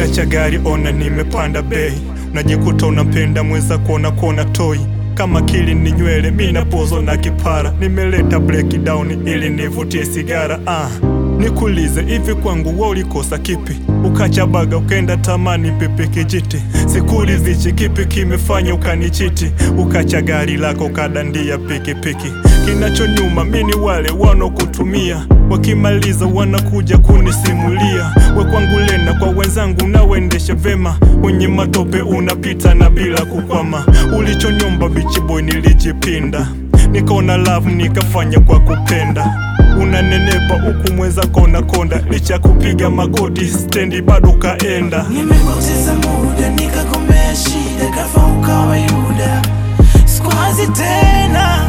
Ukiacha gari ona nimepanda bei, unajikuta unampenda mweza kuona kuona toi kama kili ni nywele mina pozo na kipara, nimeleta breakdown ili nivutie sigara. Ah, nikulize hivi, kwangu wa ulikosa kipi? Ukacha baga ukaenda tamani pepe kijiti, sikulizichi kipi kimefanya ukanichiti? Ukacha gari lako ukadandia pikipiki, kinachonyuma mini wale wanokutumia wakimaliza wanakuja kunisimulia, we kwangu lena kwa wenzangu nawendeshe vema, wenye matope unapita na bila kukwama. Ulichonyomba bichi boy nilijipinda, nikaona love nikafanya kwa kupenda. Unanenepa huku mweza kona konda, licha kupiga magoti stendi bado kaenda. Nimepoteza muda nikagombea shida, kafa ukawa Yuda. Sikwazi tena,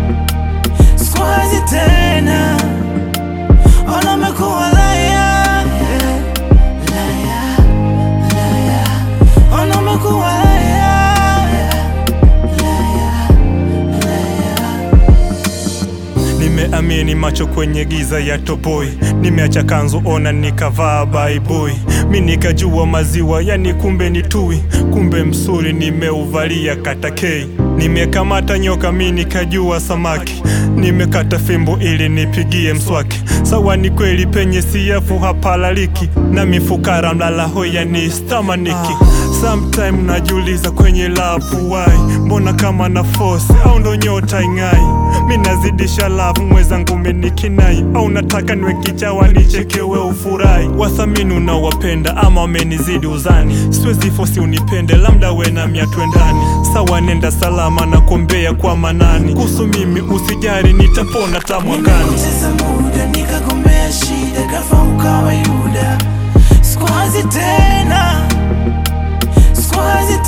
sikwazi tena, ona umekuwa laya, laya, laya, ona umekuwa laya, laya, laya. Nimeamini macho kwenye giza ya toboi, nimeacha kanzu ona nikavaa baibui, mi nikajua maziwa yani kumbe ni tui, kumbe msuri nimeuvalia katakei. Nimekamata nyoka mi nikajua samaki, nimekata fimbo ili nipigie mswaki. Sawa ni kweli penye siafu hapalaliki, na mifukara mlala hoya ni stamaniki. Sometime najiuliza kwenye lapu wai, mbona kama na force au ndo nyota ing'ai? Mi nazidisha lavu mwezangu menikinai, au nataka niwe kichawa nichekewe ufurahi? Wathamini unawapenda ama wamenizidi uzani? Siwezi fosi unipende, labda we na mia twendani. Sawa nenda salama na kuombea kwa manani, kuhusu mimi usijari, nitapona ta mwakani. Nimepoteza muda nikagombea shida, kafa ukawa Yuda. Sikwazi tena, sikwazi